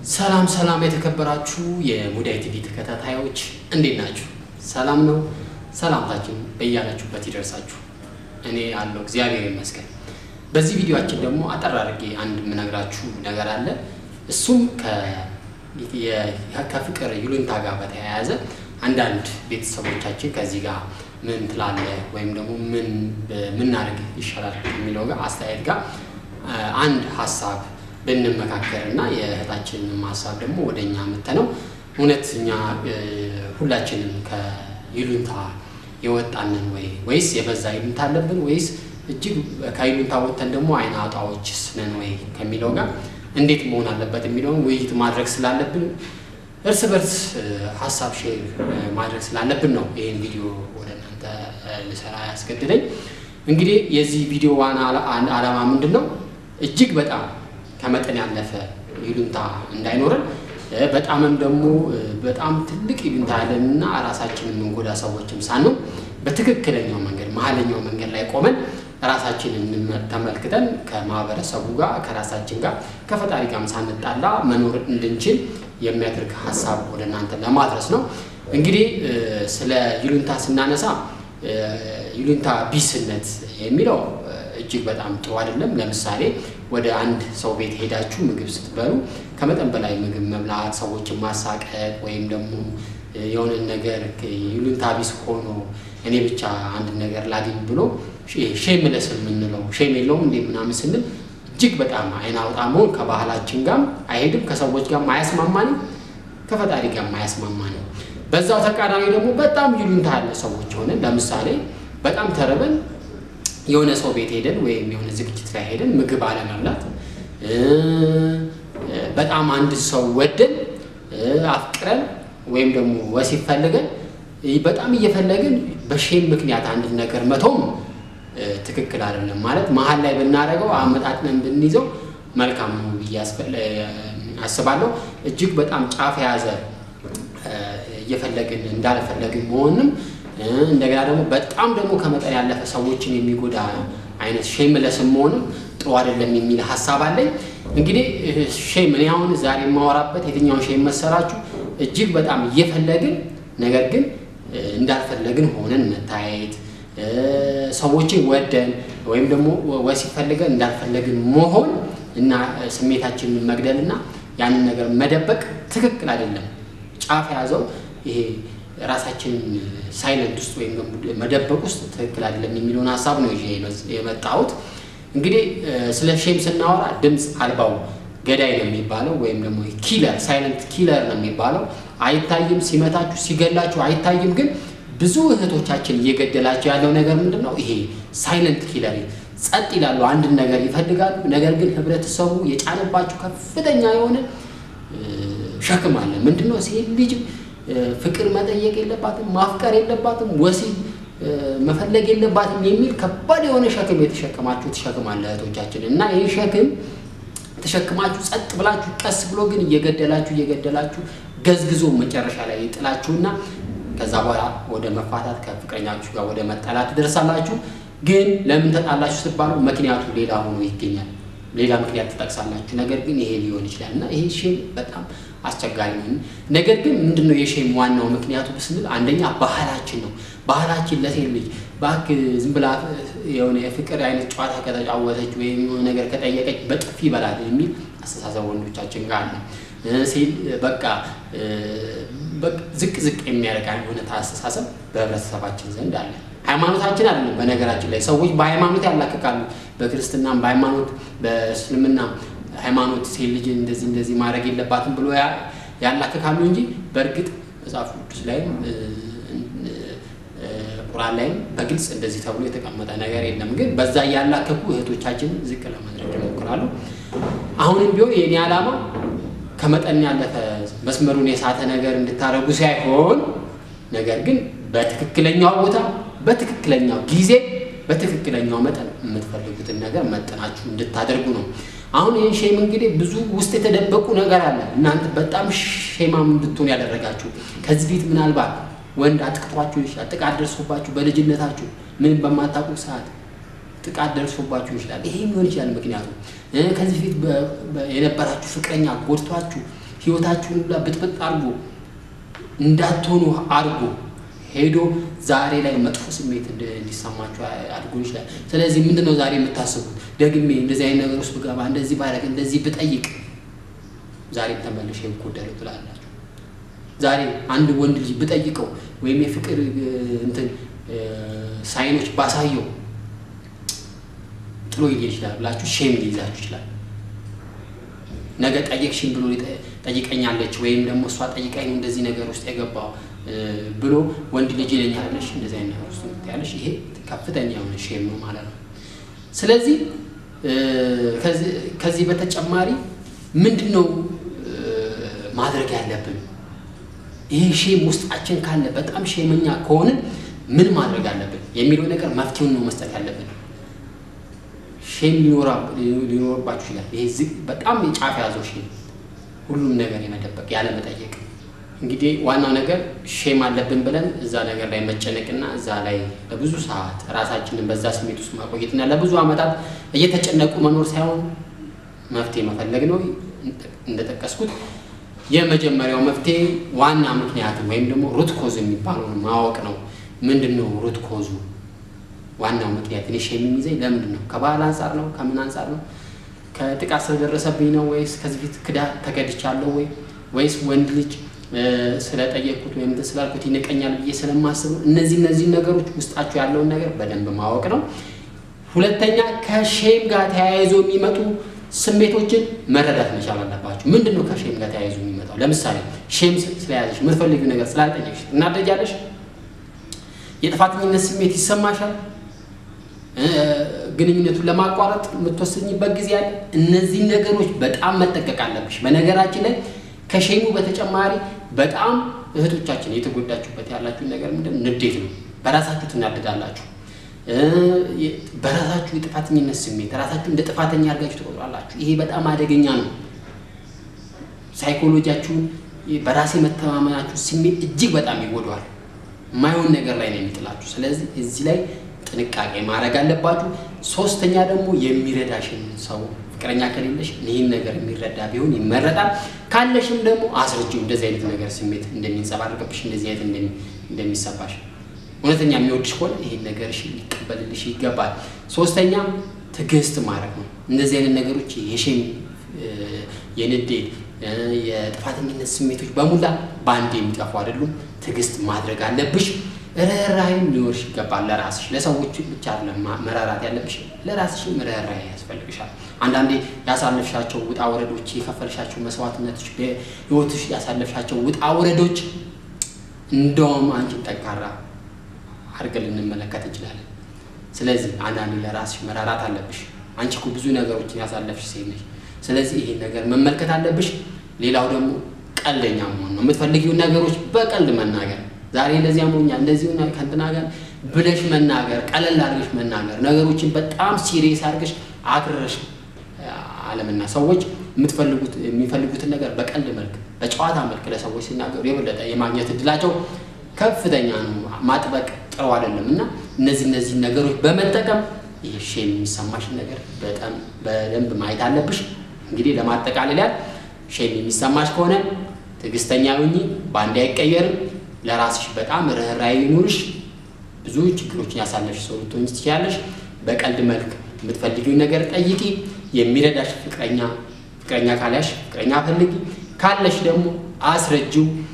ሰላም ሰላም የተከበራችሁ የሙዳይ ቲቪ ተከታታዮች እንዴት ናችሁ? ሰላም ነው። ሰላምታችን በያላችሁበት ይደርሳችሁ። እኔ አለው እግዚአብሔር ይመስገን። በዚህ ቪዲዮአችን ደግሞ አጠር አድርጌ አንድ የምነግራችሁ ነገር አለ። እሱም ከፍቅር ይሉኝታ ጋር በተያያዘ አንዳንድ ቤተሰቦቻችን ከዚህ ጋር ምን ትላለህ ወይም ደግሞ ምን ምናደርግ ይሻላል የሚለው ጋር አስተያየት ጋር አንድ ሀሳብ ብንመካከር እና የእህታችንን ሀሳብ ደግሞ ወደ እኛ ምተነው እውነት እኛ ሁላችንም ከይሉኝታ የወጣንን ወይ ወይስ የበዛ ይሉኝታ አለብን ወይስ እጅግ ከይሉኝታ ወጥተን ደግሞ አይነ አውጣዎችስ ነን ወይ ከሚለው ጋር እንዴት መሆን አለበት የሚለውን ውይይት ማድረግ ስላለብን እርስ በርስ ሀሳብ ሼር ማድረግ ስላለብን ነው ይህን ቪዲዮ ወደ እናንተ ልሰራ ያስገድደኝ። እንግዲህ የዚህ ቪዲዮ ዋና ዓላማ ምንድን ነው? እጅግ በጣም ከመጠን ያለፈ ይሉኝታ እንዳይኖረን በጣምም ደግሞ በጣም ትልቅ ይሉኝታ ያለንና ራሳችንን የምንጎዳ ሰዎችም ሳንሆን በትክክለኛው መንገድ መሀለኛው መንገድ ላይ ቆመን ራሳችንን ተመልክተን ከማህበረሰቡ ጋር ከራሳችን ጋር ከፈጣሪ ጋርም ሳንጣላ መኖር እንድንችል የሚያደርግ ሀሳብ ወደ እናንተ ለማድረስ ነው። እንግዲህ ስለ ይሉኝታ ስናነሳ ይሉኝታ ቢስነት የሚለው እጅግ በጣም ጥሩ አይደለም። ለምሳሌ ወደ አንድ ሰው ቤት ሄዳችሁ ምግብ ስትበሉ ከመጠን በላይ ምግብ መብላት፣ ሰዎችን ማሳቀቅ ወይም ደግሞ የሆነ ነገር ይሉኝታ ቢስ ሆኖ እኔ ብቻ አንድ ነገር ላግኝ ብሎ ሼምለስ የምንለው ሼም የለውም እንዴ ምናምን ስንል እጅግ በጣም አይን አውጣ መሆን ከባህላችን ጋርም አይሄድም፣ ከሰዎች ጋርም አያስማማንም፣ ከፈጣሪ ጋርም አያስማማንም። በዛው ተቃራኒ ደግሞ በጣም ይሉኝታ ያለ ሰዎች ሆነን ለምሳሌ በጣም ተርበን የሆነ ሰው ቤት ሄደን ወይም የሆነ ዝግጅት ላይ ሄደን ምግብ አለመብላት፣ በጣም አንድ ሰው ወደን አፍቅረን ወይም ደግሞ ወሲብ ፈልገን በጣም እየፈለግን በሼም ምክንያት አንድ ነገር መተውም ትክክል አይደለም። ማለት መሀል ላይ ብናደርገው አመጣጥነን ብንይዘው መልካም ነው ብዬ አስባለሁ። እጅግ በጣም ጫፍ የያዘ እየፈለግን እንዳልፈለግን መሆንም እንደገና ደግሞ በጣም ደግሞ ከመጠን ያለፈ ሰዎችን የሚጎዳ አይነት ሼምለስም መሆንም ጥሩ አይደለም የሚል ሀሳብ አለኝ። እንግዲህ ሼም እኔ አሁን ዛሬ የማወራበት የትኛውን ሼም መሰራችሁ? እጅግ በጣም እየፈለግን ነገር ግን እንዳልፈለግን ሆነን መታየት ሰዎችን ወደን ወይም ደግሞ ወሲብ ፈልገን እንዳልፈለግን መሆን እና ስሜታችንን መግደል እና ያንን ነገር መደበቅ ትክክል አይደለም። ጫፍ የያዘው ይሄ ራሳችንን ሳይለንት ውስጥ ወይም መደበቅ ውስጥ ትክክል አይደለም የሚለውን ሀሳብ ነው ይዤ የመጣሁት። እንግዲህ ስለ ሼም ስናወራ ድምፅ አልባው ገዳይ ነው የሚባለው ወይም ደግሞ ኪለር ሳይለንት ኪለር ነው የሚባለው። አይታይም፣ ሲመታችሁ ሲገላችሁ አይታይም። ግን ብዙ እህቶቻችን እየገደላቸው ያለው ነገር ምንድን ነው? ይሄ ሳይለንት ኪለር ጸጥ ይላሉ፣ አንድን ነገር ይፈልጋሉ። ነገር ግን ህብረተሰቡ የጫነባቸው ከፍተኛ የሆነ ሸክም አለ። ምንድን ነው? ሴት ልጅ ፍቅር መጠየቅ የለባትም፣ ማፍቀር የለባትም፣ ወሲብ መፈለግ የለባትም የሚል ከባድ የሆነ ሸክም የተሸከማችሁት ሸክም አለ እህቶቻችን እና ይህ ሸክም ተሸክማችሁ ጸጥ ብላችሁ ቀስ ብሎ ግን እየገደላችሁ እየገደላችሁ ገዝግዞ መጨረሻ ላይ ጥላችሁና ከዛ በኋላ ወደ መፋታት ከፍቅረኛችሁ ጋር ወደ መጣላት ትደርሳላችሁ። ግን ለምን ተጣላችሁ ስትባሉ ምክንያቱ ሌላ ሆኖ ይገኛል። ሌላ ምክንያት ትጠቅሳላችሁ። ነገር ግን ይሄ ሊሆን ይችላል እና ይሄ ሼም በጣም አስቸጋሪ ነው። ነገር ግን ምንድነው የሼም ዋናው ምክንያቱ ስንል አንደኛ ባህላችን ነው። ባህላችን ለሴት ልጅ እባክህ ዝም ብላ የሆነ የፍቅር አይነት ጨዋታ ከተጫወተች ወይም የሆነ ነገር ከጠየቀች በጥፊ ይበላል የሚል አስተሳሰብ ወንዶቻችን ጋር ነው። ሴት በቃ ዝቅ ዝቅ የሚያደርግ የሆነ አስተሳሰብ በህብረተሰባችን ዘንድ አለ። ሃይማኖታችን አይደለም። በነገራችን ላይ ሰዎች በሃይማኖት ያላክቃሉ። በክርስትናም በሃይማኖት በእስልምና ሃይማኖት ሴት ልጅ እንደዚህ እንደዚህ ማድረግ የለባትም ብሎ ያላክካሉ እንጂ በእርግጥ መጽሐፍ ቅዱስ ላይም ቁርአን ላይም በግልጽ እንደዚህ ተብሎ የተቀመጠ ነገር የለም። ግን በዛ እያላከኩ እህቶቻችንን ዝቅ ለማድረግ ይሞክራሉ። አሁንም ቢሆን የኔ ዓላማ ከመጠን ያለፈ መስመሩን የሳተ ነገር እንድታደርጉ ሳይሆን ነገር ግን በትክክለኛው ቦታ በትክክለኛው ጊዜ በትክክለኛው መጠን የምትፈልጉትን ነገር መጠናችሁ እንድታደርጉ ነው። አሁን ይህን ሼም እንግዲህ ብዙ ውስጥ የተደበቁ ነገር አለ። እናንተ በጣም ሼማም እንድትሆን ያደረጋችሁ ከዚህ ፊት ምናልባት ወንድ አጥቅቷችሁ ይችላል። ጥቃት ደርሶባችሁ በልጅነታችሁ ምንም በማታውቁ ሰዓት ጥቃት ደርሶባችሁ ይችላል። ይሄ ሊሆን ይችላል ምክንያቱም ከዚህ ፊት የነበራችሁ ፍቅረኛ ጎድቷችሁ ህይወታችሁን ሁላ ብጥብጥ አድርጎ እንዳትሆኑ አድርጎ ሄዶ ዛሬ ላይ መጥፎ ስሜት እንዲሰማችሁ አድርጎ ይችላል። ስለዚህ ምንድን ነው ዛሬ የምታስቡት? ደግሜ እንደዚህ አይነት ነገር ውስጥ ብገባ፣ እንደዚህ ባደርግ፣ እንደዚህ ብጠይቅ ዛሬም ተመልሼ እጎዳለሁ ትላላችሁ። ዛሬ አንድ ወንድ ልጅ ብጠይቀው ወይም የፍቅር እንትን ሳይኖች ባሳየው ጥሎ ሊሄድ ይችላል ብላችሁ ሼም ሊይዛችሁ ይችላል። ነገ ጠየቅሽኝ ብሎ ጠይቀኛለች ወይም ደግሞ እሷ ጠይቃኝ ነው እንደዚህ ነገር ውስጥ የገባው ብሎ ወንድ ልጅ ይለኛለች እንደዚህ አይነት ነገር ውስጥ ያለሽ ይሄ ከፍተኛ የሆነ ሼም ነው ማለት ነው። ስለዚህ ከዚህ በተጨማሪ ምንድን ነው ማድረግ ያለብን? ይህ ሼም ውስጣችን ካለ በጣም ሼመኛ ከሆንን ምን ማድረግ አለብን የሚለው ነገር መፍትሄውን ነው መስጠት ያለብን። ሼም ሊኖርባችሁ ይችላል። ይሄ በጣም የጫፍ ያዘው ሼም ሁሉም ነገር የመደበቅ ያለመጠየቅ። እንግዲህ ዋናው ነገር ሼም አለብን ብለን እዛ ነገር ላይ መጨነቅና እዛ ላይ ለብዙ ሰዓት ራሳችንን በዛ ስሜት ውስጥ ማቆየትና ለብዙ ዓመታት እየተጨነቁ መኖር ሳይሆን መፍትሄ መፈለግ ነው። እንደጠቀስኩት የመጀመሪያው መፍትሄ ዋና ምክንያት ወይም ደግሞ ሩት ኮዝ የሚባለውን ማወቅ ነው። ምንድን ነው ሩት ኮዙ? ዋናው ምክንያት እኔ ሼም የሚይዘኝ ለምንድን ነው? ከባህል አንጻር ነው? ከምን አንጻር ነው? ከጥቃት ስለደረሰብኝ ነው? ወይስ ከዚህ ፊት ክዳ ተገድቻለሁ ወይ ወይስ ወንድ ልጅ ስለጠየቅኩት ወይም ስላልኩት ይንቀኛል ብዬ ስለማስብ ነው? እነዚህ እነዚህ ነገሮች ውስጣቸው ያለውን ነገር በደንብ ማወቅ ነው። ሁለተኛ ከሼም ጋር ተያይዞ የሚመጡ ስሜቶችን መረዳት መቻል አለባቸው። ምንድን ነው ከሼም ጋር ተያይዞ የሚመጣው? ለምሳሌ ሼም ስለያዘሽ የምትፈልጊው ነገር ስላልጠየቅሽ እናደጃለሽ። የጥፋተኝነት ስሜት ይሰማሻል። ግንኙነቱን ለማቋረጥ የምትወስኝበት ጊዜ አለ። እነዚህን ነገሮች በጣም መጠቀቅ አለብሽ። በነገራችን ላይ ከሼሙ በተጨማሪ በጣም እህቶቻችን የተጎዳችሁበት ያላችሁን ነገር ምንድን ንዴት ነው። በራሳችሁ ትናደዳላችሁ። በራሳችሁ የጥፋተኝነት ስሜት ራሳችሁ እንደ ጥፋተኛ አድርጋችሁ ትቆጥራላችሁ። ይሄ በጣም አደገኛ ነው። ሳይኮሎጂያችሁን፣ በራሴ መተማመናችሁ ስሜት እጅግ በጣም ይጎዳዋል። የማይሆን ነገር ላይ ነው የሚጥላችሁ። ስለዚህ እዚህ ላይ ጥንቃቄ ማድረግ አለባችሁ። ሶስተኛ ደግሞ የሚረዳሽን ሰው ፍቅረኛ ከሌለሽ ይህን ነገር የሚረዳ ቢሆን ይመረጣል። ካለሽም ደግሞ አስረጂው እንደዚህ አይነት ነገር ስሜት እንደሚንጸባረቅብሽ እንደዚህ አይነት እንደሚሰባሽ እውነተኛ የሚወድሽ ከሆነ ይህን ነገርሽ ሊቀበልልሽ ይገባል። ሶስተኛ ትዕግስት ማድረግ ነው። እንደዚህ አይነት ነገሮች የሼም የንዴት የጥፋተኝነት ስሜቶች በሙላ በአንድ የሚጠፉ አይደሉም። ትዕግስት ማድረግ አለብሽ። ርኅራኄም ሊኖርሽ ይገባል። ለራስሽ ለሰዎች ብቻ መራራት ያለብሽ ለራስሽም ርኅራኄ ያስፈልግሻል። አንዳንዴ ያሳለፍሻቸው ውጣ ወረዶች፣ የከፈልሻቸው መስዋዕትነቶች፣ በህይወትሽ ያሳለፍሻቸው ውጣ ወረዶች እንደውም አንቺን ጠንካራ አድርገን ልንመለከት እንችላለን። ስለዚህ አንዳንዴ ለራስሽ መራራት አለብሽ። አንቺ እኮ ብዙ ነገሮችን ያሳለፍሽ ሴት ነሽ። ስለዚህ ይሄን ነገር መመልከት አለብሽ። ሌላው ደግሞ ቀልደኛ መሆን ነው። የምትፈልጊውን ነገሮች በቀልድ መናገር ዛሬ እንደዚህ አሞኛል እንደዚህ ከእንትና ጋር ብለሽ መናገር፣ ቀለል አድርገሽ መናገር፣ ነገሮችን በጣም ሲሪየስ አድርገሽ አክርረሽ አለምና ሰዎች የምትፈልጉት የሚፈልጉትን ነገር በቀልድ መልክ በጨዋታ መልክ ለሰዎች ሲናገሩ የበለጠ የማግኘት እድላቸው ከፍተኛ ነው። ማጥበቅ ጥሩ አይደለም እና እነዚህ እነዚህ ነገሮች በመጠቀም ይህ ሼም የሚሰማሽን ነገር በጣም በደንብ ማየት አለብሽ። እንግዲህ ለማጠቃለል ያህል ሼም የሚሰማሽ ከሆነ ትዕግስተኛ ሁኚ። በአንዴ አይቀየርም። ለራስሽ በጣም ርኅራኄ ይኑርሽ። ብዙ ችግሮችን ያሳለፍሽ ሰው ልትሆኚ ትችያለሽ። በቀልድ መልክ የምትፈልጊውን ነገር ጠይቂ። የሚረዳሽ ፍቅረኛ ፍቅረኛ ካለሽ ፍቅረኛ ፈልጊ። ካለሽ ደግሞ አስረጂው።